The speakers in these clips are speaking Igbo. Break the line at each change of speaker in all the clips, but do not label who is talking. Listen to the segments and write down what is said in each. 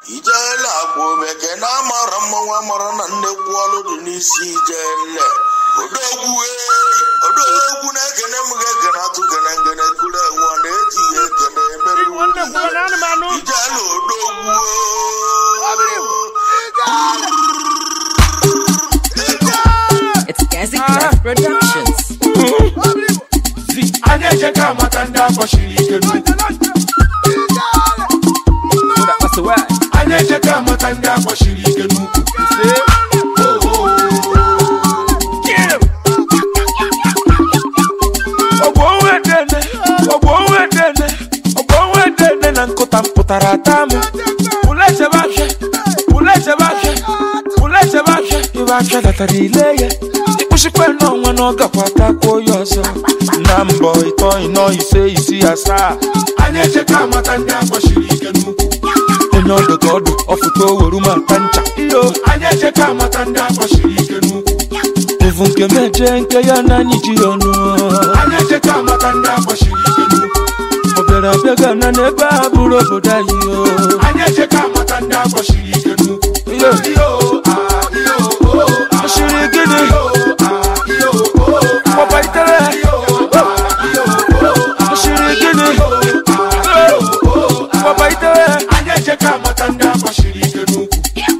ijele akwa omeke na amara mmanwụ amara na nnekwu ọlụ dị n'isi ijele odogwu ei odogwu na-ekene m ga-ekene atụ kene ngene kuru enwe na-eji ya ekene emere
nwanne kwuo na anụmanụ
ijele odogwu
It's Gazi Craft Productions.
a na-eje ka amata ndị akpọchiri ike n'ukwu a na-eje ka amata ndị akpọchiri ike n'ukwu
ọgbọ onwe dene ọgbọ onwe dene ọgbọ onwe dene na nkụta mpụtara ata m pụlechebe afịa pụlechebe afịa pụlechebe afịa ibe afịa datara ile ya ịkpụchikwe n'ọnwa na ọ gakwa takwuo ya ọzọ na mbọ ịtọ ịnọ ise isi asaa
a na-eje ka amata ndị akpọchiri ike n'ukwu
onye ọdụ ka ọdụ ọfụta oweru ma nta ncha iyo
a na-eje ka amata ndị akpọchiri ike n'ukwu
evu nke meje nke ya na anyị ji ya ọnụ
a na-eje ka amata ndị akpọchiri ike n'ukwu
ọ bịara abịa gana n'ebe a bụrụ obodo anyị o
a na-eje ka amata ndị akpọchiri ike n'ukwu
iyo
iyo ah, iyo oh, ah,
ọchịrị gịnị
iyo ah, iyo oh, ah,
gbapaitere
iyo ah, iyo oh, ah,
ọchịrị gịnị
iyo ah, iyo oh, ah.
gbapaitere
a na-eje ka amata ndị akpọchiri ike n'ukwu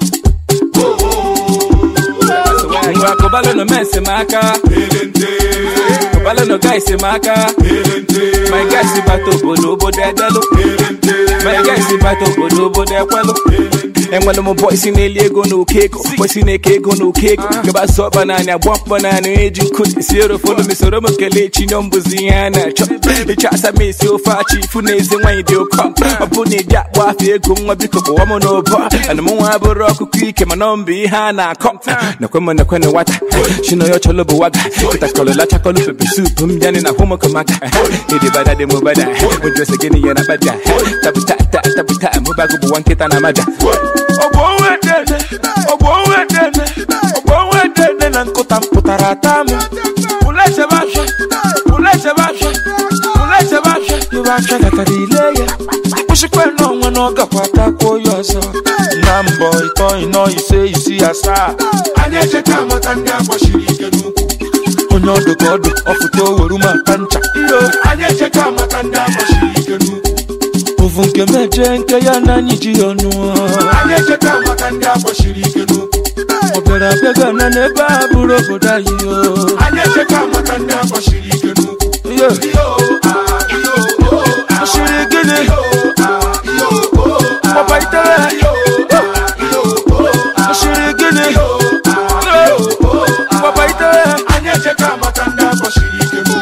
ngwa kụbalụ nọ mes m aka
elente
kụbalụ nọ guys m aka
elente
my guys bata obodo obodo edelụ
elente
my guys bata obodo obodo ekwelụ enwere m bọị si na-eli ego na oke ego bọị si na-eke ego na oke ego gaba sọ ọkpa naanị agba mkpọ naanị eji nkụ esi erofolu m soro m kelee chinyo mbụzi ihe a na-achọ ịchọ asa m esi ofe achị ifu na eze nwaanyị dị ụkọ ọ bụ na ịdị akpọ afọ ego nwa biko kpọwa m n'ụbọ ana m nwa bụrụ ọkụkọ ike mana ọ mbụ ihe a na-akọ nakwe m nakwe na nwata chinoyo chọlọ bụ waga kịtakọlọ lachakọlọ pepe sup m bịanị na hụmụkọmaka ịdị bada dị m bada ụjọsi gịnị ya na bada tabuta ta tabuta mụbago bụ nwa nkịta na mada
ọgbọ onwe dene ọgbọ onwe dene ọgbọ onwe dene na nkụta mpụtara ata m pụlechebe afịa pụlechebe afịa pụlechebe afịa ibe afịa gatara ile ya ịkpụchikwe n'ọnwa na ọ gakwa takwuo ya ọzọ na mbọ ịtọ ịnọ ise isi asaa
a na-eje ka amata ndị akpọchiri ike n'ukwu
onye ọdụ ka ọdụ ọfụta oweru ma nta ncha iyo
a na-eje ka amata ndị akpọchiri ike n'ukwu
ovu nke meje nke ya na anyị ji ya ọnụ
a na-eje ka amata ndị akpọchiri ike n'ukwu
ọ bịara abịa gana n'ebe a bụrụ obodo anyị o
a na-eje ka amata ndị akpọchiri ike n'ukwu
iyo
iyo ah, iyo oh, ah,
ọchịrị gịnị
iyo ah, iyo oh, ah,
gbapaitere
iyo ah, iyo oh, ah,
ọchịrị gịnị
iyo ah, iyo oh, ah.
gbapaitere
a na-eje ka amata ndị akpọchiri ike n'ukwu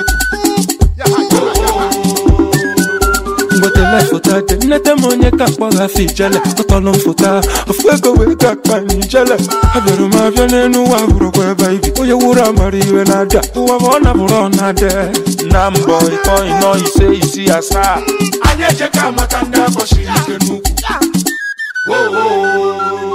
mgbetele foto dị nnete m onye ka mkpọghafe ijele tọtọlụ m foto a ofu ego wee ka akpa m ijele abịara m abịa n'elu ụwa bụrụkwa ebe ibi onye wuru amara iwe na-ada ụwa ma ọ nabụrụ ọ na-ade na mbọ ịtọ ịnọ ise isi asaa
a na-eje ka amata ndị akpọchiri ike n'ukwu